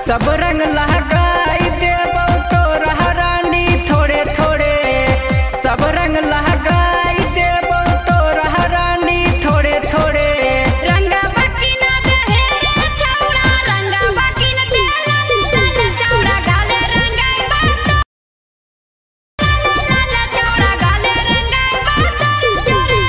सब रंग लहकाई देबो तोरा रानी थोड़े थोड़े सब रंग लहकाई देबो तोरा रानी थोड़े थोड़े रंगा बकिन देहे रे चौड़ा रंगा बकिन दे लाल लाल चौड़ा गाले रंगाई बात लाल चौड़ा गाले रंगाई बात जोरे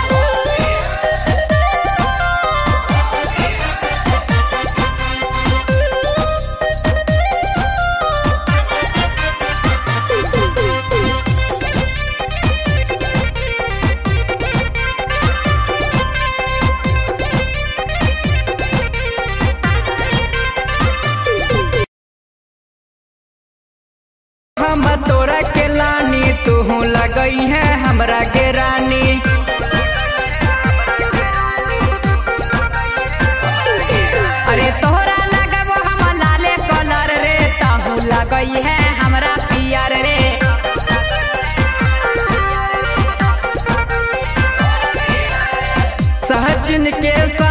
हम तोरा के लानी तू लगई है हमरा के रानी अरे तोहरा लगबो हम लाले कलर रे ताहू लगई है हमरा पियर रे सहजन के सा